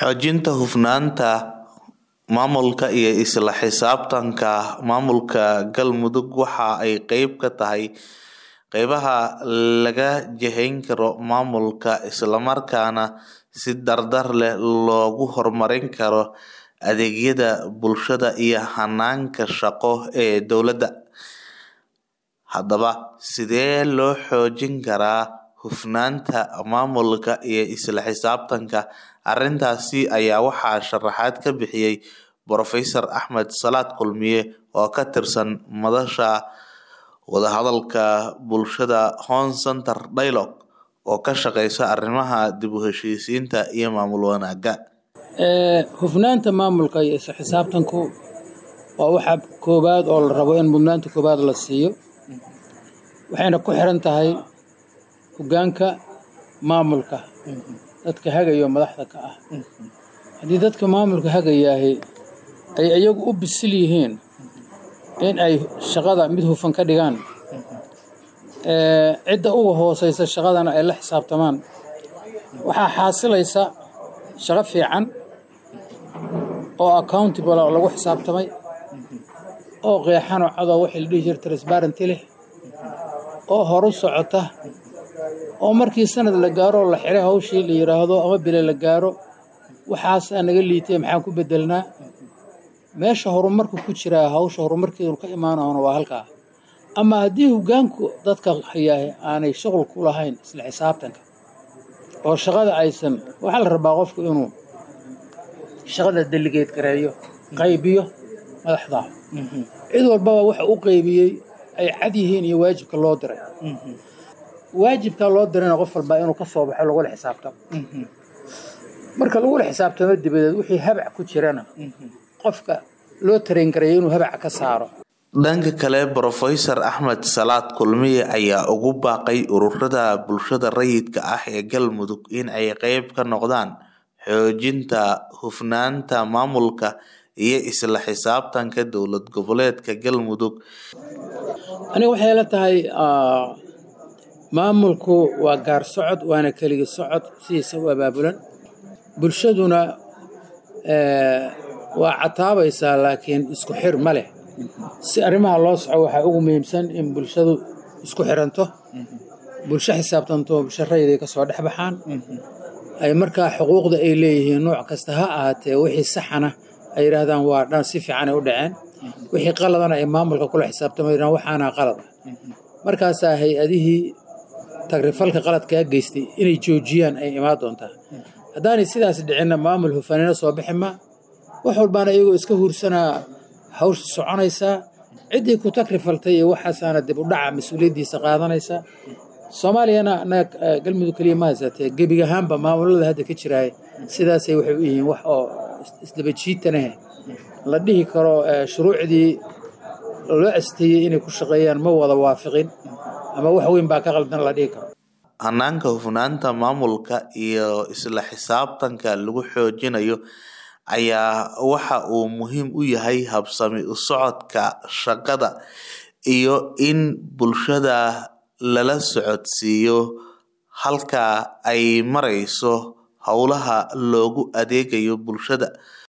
Xoojinta hufnaanta maamulka iyo isla xisaabtanka maamulka Galmudug waxa ay qayb ka tahay qaybaha laga jihayn karo maamulka isla markaana si dardar leh loogu horumarin karo adeegyada bulshada iyo hanaanka shaqo ee dowladda. Haddaba, sidee loo xoojin karaa hufnaanta maamulka iyo isla xisaabtanka? Arrintaasi ayaa waxaa sharaxaad ka bixiyay Professor Axmed Salaad Kulmiye oo ka tirsan Madasha Wadahadalka Bulshada Horn Center Dialogue oo ka shaqeysa arrimaha dib u heshiisiinta iyo maamul wanaagga. hufnaanta maamulka iyo isla xisaabtanku waa waxa koobaad oo la rabo in mudnaanta koobaad la siiyo waxayna ku xiran tahay hogaanka maamulka dadka hagayo madaxda ka ah haddii dadka maamulka hagayaahi ay iyagu u bisil yihiin in ay shaqada mid hufan ka dhigaan cidda uga hooseysa shaqadana ay la xisaabtamaan waxaa xaasilaysa shaqo fiican oo accountable oo lagu xisaabtamay oo qeexan oo cadoo wixii la dhihi jira transparenty leh oo horu socota oo markii sanad la gaaro la xiray hawshii la yidhaahdo ama bile la gaaro waxaasaa naga liitay maxaan ku bedelnaa meesha horumarka ku jiraa hawsha horumarkeedu ka imaanahona waa halkaa ama haddii hogaanku dadka hayaahe aanay shuqul ku lahayn isla xisaabtanka oo shaqada aysan waxaa la rabaa qofku inuu shaqada deligeed gareeyo qaybiyo madaxda cid walbaba waxa u qaybiyey ay cad yihiin iyo waajibka loo diray waajibkaa loo dirayna qof walbaa inuu ka soo baxo lagula xisaabtamo marka lagula xisaabtamo dibadeed wixii habac ku jirana qofka loo tarayn garaya inuu habaca ka saaro Dhanka kale, Professor Axmed Salaad Kulmiye ayaa ugu baaqay ururada bulshada rayidka ah ee Galmudug in ay qayb ka noqdaan xoojinta hufnaanta maamulka iyo isla xisaabtanka dowlad goboleedka Galmudug. aniga waxay la tahay maamulku waa gaar socod waana keligi socod sidiisa u abaabulan bulshaduna waa cataabaysaa laakiin isku xir ma leh si arrimaha loo soco waxaa ugu muhiimsan in bulshadu isku xiranto bulsho xisaabtanto bulsho rayid ay kasoo dhex baxaan ay markaa xuquuqda ay leeyihiin nooc kasta ha ahaatee wixii saxana ay yidhaahdaan waa dhan si fiicanay u dhaceen wixii qaladana ay maamulka kula xisaabtamayaan waxaana qalad ah markaasaa hay-adihii tagrifalka qaladkaa geystay inay joojiyaan ay imaan doontaa haddaanay sidaas dhicinna maamul hufanina soo bixi ma wax walbaana iyagoo iska huursanaa hawsha soconaysaa ciddii ku tagrifaltay iyo waxaasaana dib u dhaca mas-uuliyaddiisa qaadanaysa soomaaliyana annaga galmudug keliya ma haysatee gebig ahaanba maamulada hadda ka jiraaya sidaasay waxay u yihiin wax oo isdaba jiitanahe la dhihi karo shuruucdii loo asteeyey inay ku shaqeeyaan ma wada waafiqin ama wax weyn baa ka qaldan la dhihi karo hanaanka hufnaanta maamulka iyo isla xisaabtanka lagu xoojinayo ayaa waxa uu muhiim u yahay habsami u socodka shaqada iyo in bulshada lala socodsiiyo halka ay marayso howlaha loogu adeegayo bulshada